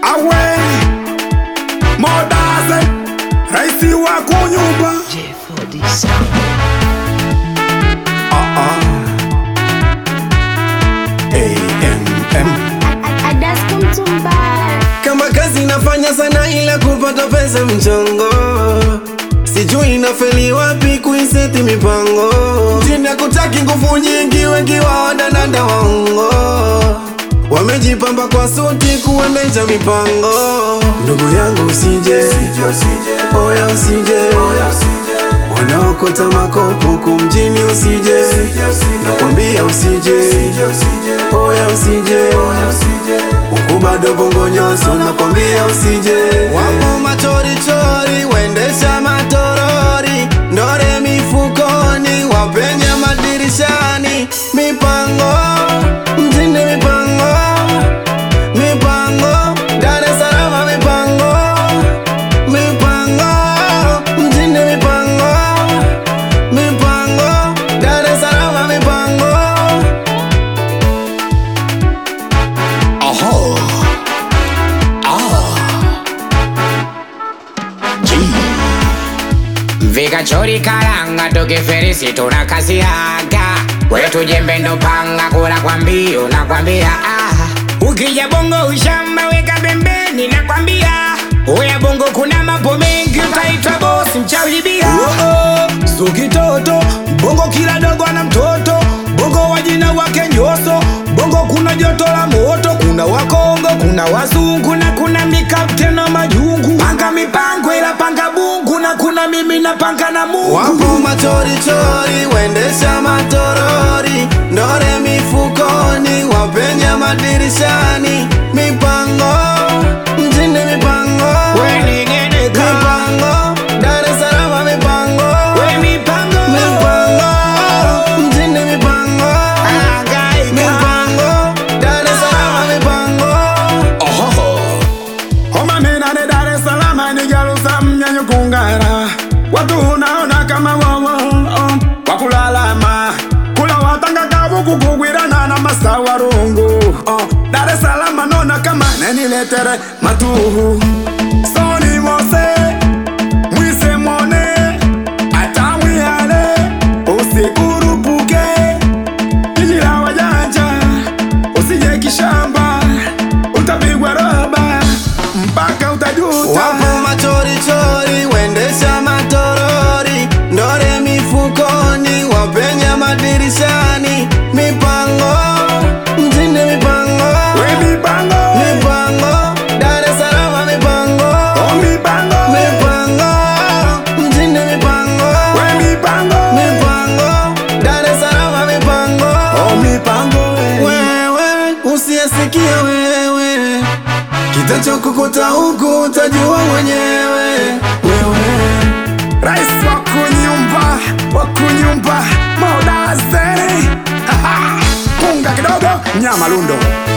awe modaze raisi wa kunyumba J4D Sound. AMM Adasko Mtumba kama kazi nafanya sana ila kupata pesa mchongo sijui inafeli wapi kuiseti mipango mjini kutaki nguvu nyingi wengi wadananda waongo wamejipamba kwa suti kuendesha mipango ndugu yangu usije oya usije wanaokota makopo huku mjini usije nakwambia usije oya usije huku bado bongo nyoso nakwambia usije wapo machorichori waendesha matorori ndore mifukoni wapenya madirishani mipango mjini mipango mipango Dar es Salaam mipango mipango mjini mipango mipango Dar es Salaam mipango vikachori karanga tukiferisi tunakasiaga wetu jembe ndo panga kula kwa mbio nakwambia ah. ukija bongo ushamba weka pembeni nakwambia uya bongo kuna mambo mengi ukaitwa bosi mchawibia so kitoto bongo kila dogo ana mtoto bongo wajina wake nyoso bongo kuna joto la moto kuna wakongo kuna wazungu na kuna mikapten na majungu panga mipango ila panga bungu na kuna mimi na panga na mungu Wapo machorichori waendesha matorori ndore mifukoni wapenya madirishani mipango mjini mipango weningedeka mipango Dar es Salaam mipango we mipango mipango mjini mipango Angaika. mipango Dar es Salaam mipango homa menane Dar es Salaam ni jalusa mnyanyo kungara watu unaona kama wowo oh, wakulalama kula watanga kavu kukugwirana na masawarungu oh, Dar es Salaam nona kama neniletere matuhu soni mose mwise mone atamwihale usikurupuke jiji la wajanja usije kishamba utapigwa roba mpaka utajuta Wapo machorichori waendesha matorori ndore mifukoni wapenya madirishani mipango mjini mipango we mipango mipango Dar es Salaam mipango oh mipango mipango mjini mipango we mipango mipango Dar es Salaam mipango oh mipango we. wewe usiyesikia wewe kitachokukuta huku utajua mwenyewe wewe rais wa kunyumba wa kunyumba modazeni punga kidogo nyama lundo